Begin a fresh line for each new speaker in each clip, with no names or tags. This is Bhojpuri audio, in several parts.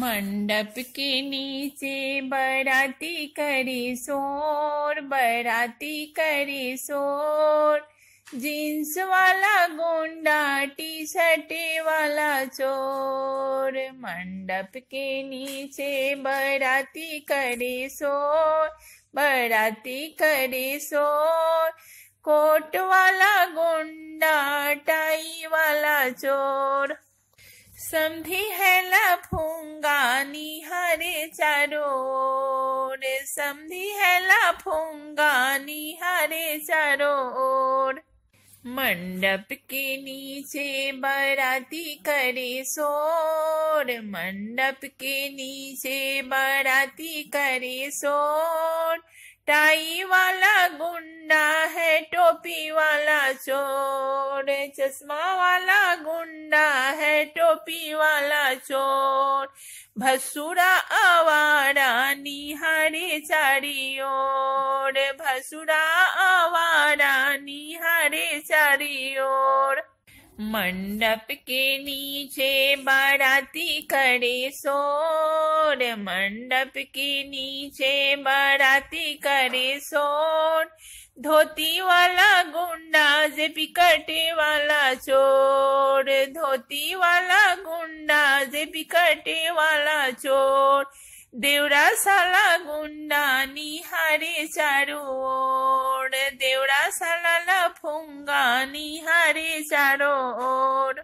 मंडप के नीचे बराती करे शोर बराती करे शोर जींस वाला गुंडा टी शर्ट वाला चोर मंडप के नीचे बराती करे शोर बराती करे शोर कोट वाला गुंडा टाई वाला चोर समधी है लफूंगा निहारे चारों समधी है लफूंगा निहारे चारों मंडप के नीचे बराती करे शोर मंडप के नीचे बराती करे शोर टाई वाला गुंडा है टोपी वाला चोर चश्मा वाला गुंडा है टोपी वाला चोर भसुरा आवारा निहारे चारी ओर भसुरा आवारा निहारे चारी ओर मंडप के नीचे बाराती करे शोर मंडप के नीचे बाराती करे शोर धोती वाला गुंडा जे पिकटे वाला चोर धोती वाला गुंडा जे पिकटे वाला चोर देवरा साला गुंडा निहारे चारू ओर देवरा साला लफूंगा निहारे चारो ओर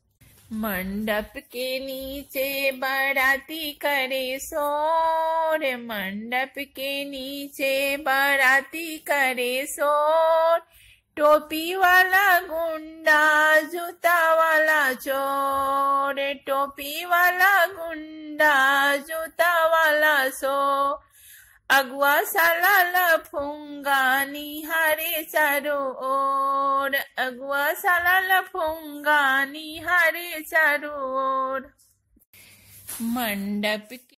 मंडप के नीचे बाराती करे शोर मंडप के नीचे बाराती करे शोर टोपी वाला गुंडा जूता वाला चोर टोपी वाला गुंडा जूता वाला सो अगुआ साला लफूंगा निहारे चारो ओर अगुआ साला लफूंगा निहारे चारो ओर मंडप